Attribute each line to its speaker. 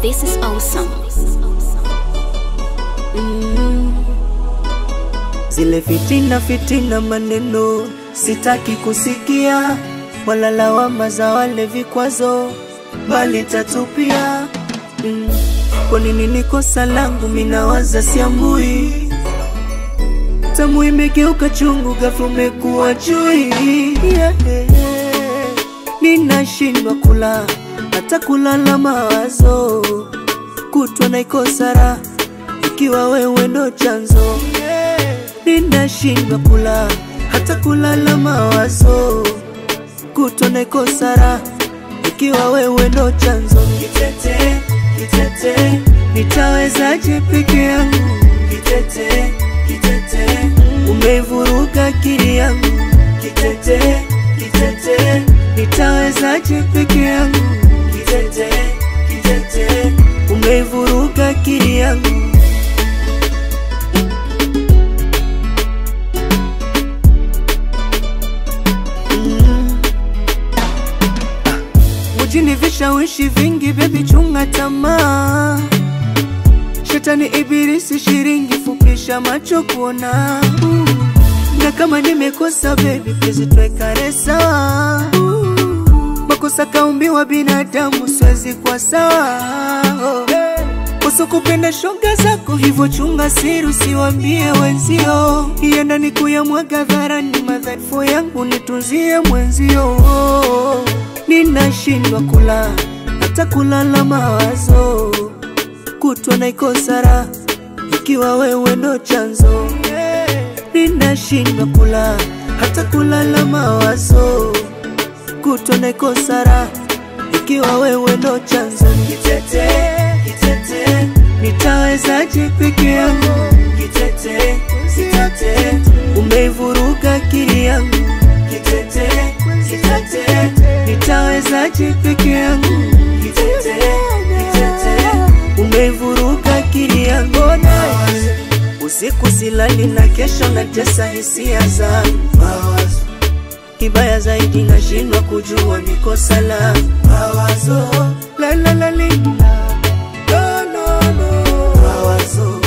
Speaker 1: This is awesome.
Speaker 2: Zile fitina fitina maneno sitaki kusikia, wala lawama za wale vikwazo, bali tatupia. Mm. Kwa nini ni kosa langu minawaza siambui, tamu imegeuka chungu, ghafla umekuwa chui yeah. Ninashindwa kula hata kulala mawazo, kutwa naikosa raha ikiwa wewe ndo chanzo ninashindwa kula hata kulala mawazo, kutwa naikosa raha ikiwa wewe ndo chanzo. Kitete, kitete, nitawezaje peke yangu? Kitete, kitete, umeivuruga akili yangu. Kitete, kitete, nitawezaje peke yangu? Kitete, kitete, umeivuruga akili yangu. Mjini vishawishi vingi, bebi chunga tamaa. Shetani ibilisi shiringi, fupisha macho kuona. Uh, Na kama nimekosa bebi, please tuwekane sawa. Uh, Makosa kaumbiwa binadamu, siwezi kwa sawa. Oh, Kosa kupenda shoga zako, hivyo chunga siri, usiwambie wenzio. Ienda ni kuyamwaga dharani, madhaifu yangu nitunzie mwenzio. Ninashindwa kula hata kulala mawazo, kutwa naikosa raha ikiwa wewe ndo chanzo. Ninashindwa kula hata kulala mawazo, kutwa naikosa raha ikiwa wewe ndo chanzo. Kitete, kitete, nitawezaje peke yangu? Kitete, kitete, umeivuruga akili yangu. Kitete, kitete, nitawezaje peke yangu? Kitete, kitete, umeivuruga akili yangu. Usiku silali na kesho natesa hisia zangu Kibaya zaidi nashindwa kujua ni kosa la mawazo la la la li, la no no no mawazo